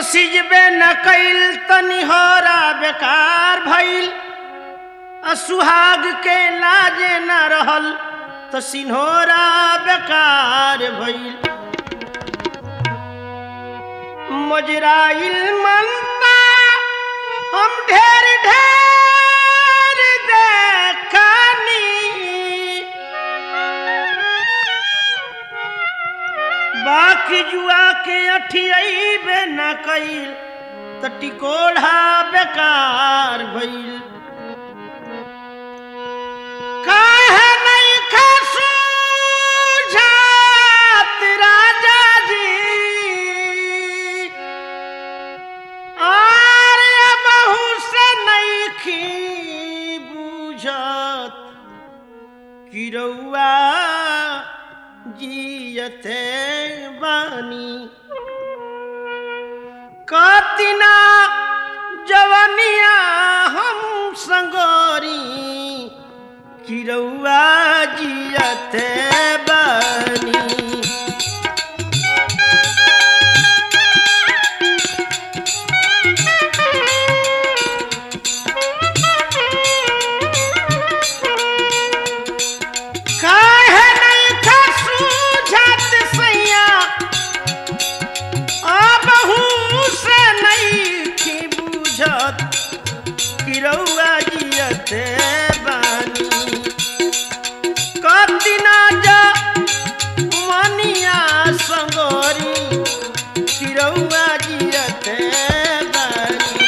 सिजबे न कैल तनिहरा बेकार भइल आ सुहाग के लाजे न रहल त सिन्होरा बेकार भइल मजराइल मनता हम ढेर ढेर देखनी बाकी जुआ के अठियाइबे न कइल त टिकोढ़ा बेकार भइल काहे नहीं खसू जात राजा जी आरे बहू से नहीं खी बुझत किरौआ जियते बानी कतिना जवनिया हम संगोरी किरौआ जियते बानी काहे नहीं खसू जात सैया आबहू से नहीं की बुझत किरौआ जियते बानी कतिना जा मनिया संगोरी किरौआ जियते बानी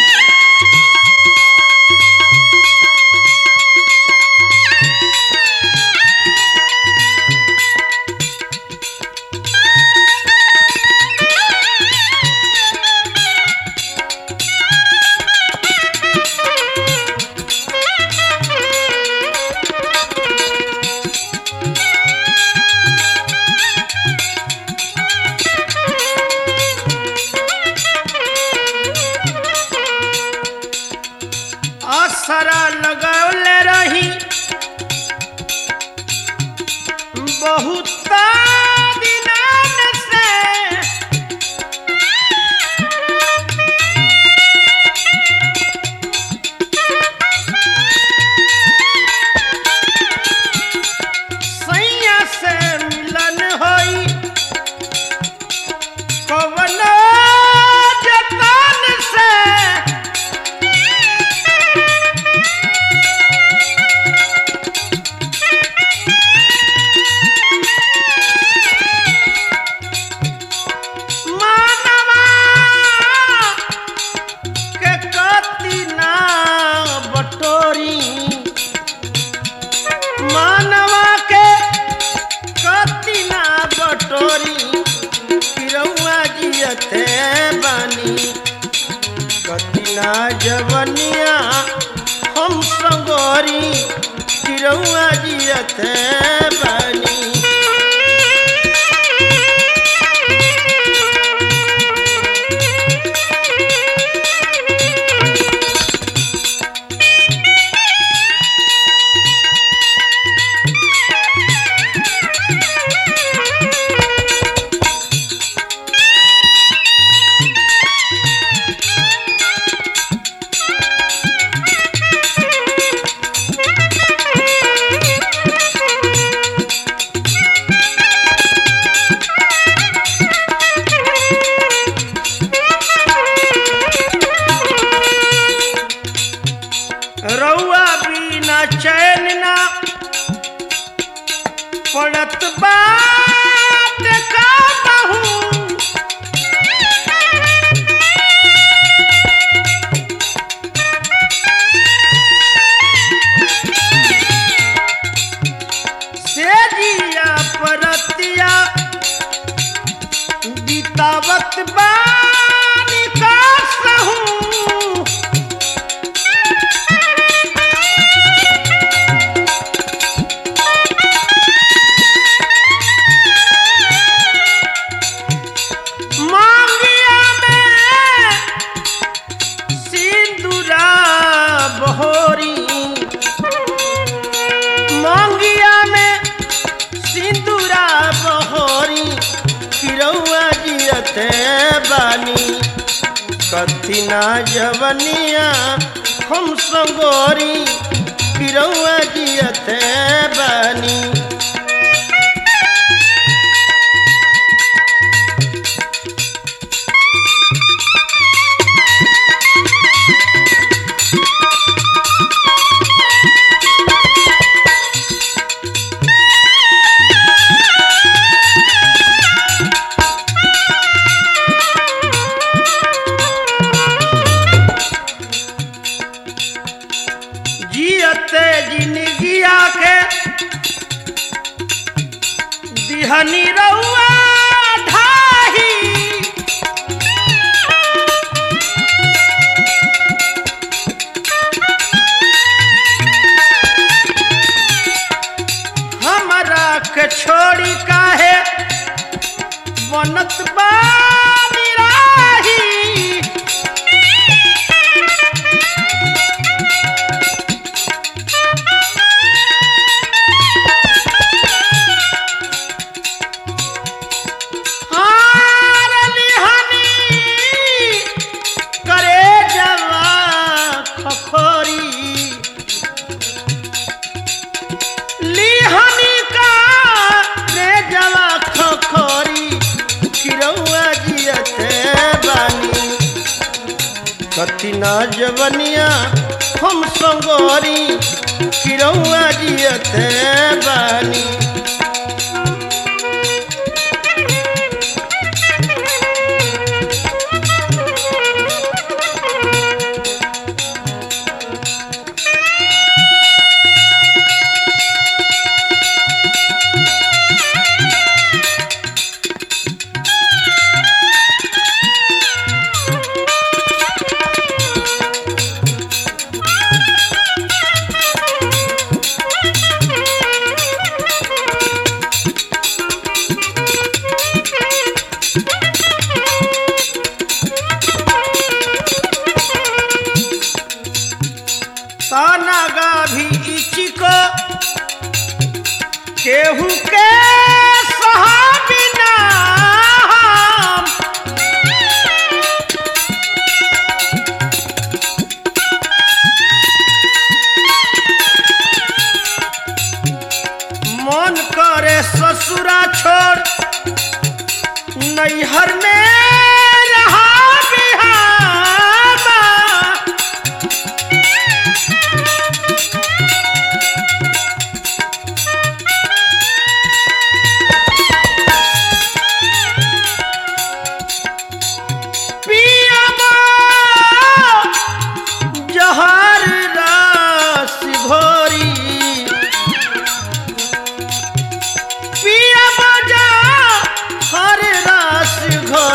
असरा लगौले रही बहुत दिनान से सैया से मिलन होई कवनो जतन से मानवा के कति ना बटोरी मानवा के कति ना बटोरी किरौआ जियते बानी कति ना जवनिया हम संगोरी किरौआ जियते बानी रउआ बिना चैन ना पड़त बाट का बहू से जिया परतिया बितावत बानी का सहू कथी ना जवनिया हम संगोरी पिरौआ जियते बानी जियते जिंदगिया के दिहनी रउआ ढाही हमरा के छोड़ी काहे बनत बानी राही हार लिहानी करे जवा खखोरी लिहानी का रे जवा खखोरी किरौआ जियते बानी कति ना जवनिया हम संगोरी किरौआ जियते बानी तानागा भी इचिको केहू के सहाबिना हम। मन करे ससुरा छोड़ नैहर में रहा बिहामा पियाबा जहर रस घोरी पियाबा जहर रस घोरी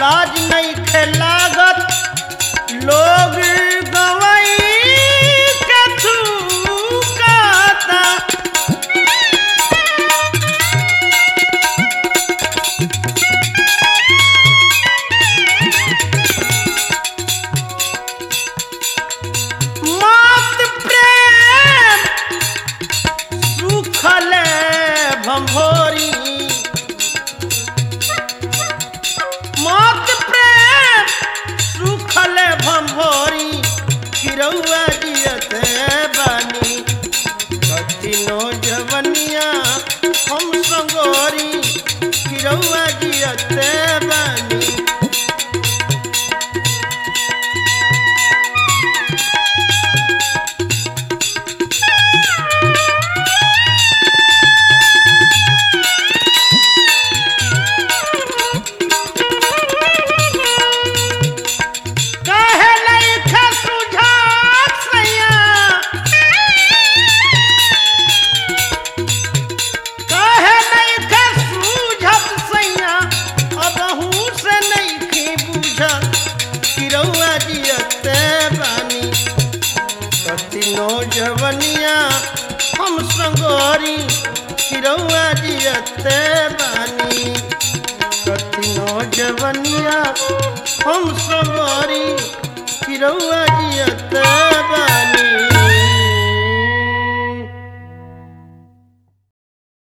लाज नहीं खेलागत लोग गवई के थूकाता मत प्रेम सुखले भंभोरी मत प्रेम सुखले भंभोरी किरौआ जियते बानी कठिनो जवनिया हम संगोरी किरौआ जियते बानी काहे लइखे सुझात सैया काहे लइखे सुझत सैया अबहू से नइखे बुझत किरौआ जियते बानी कतिनो जवनिया हम संगोरी किरौआ जियते बानी कतिनो जवनिया हम सवारी किरौआ जियते बानी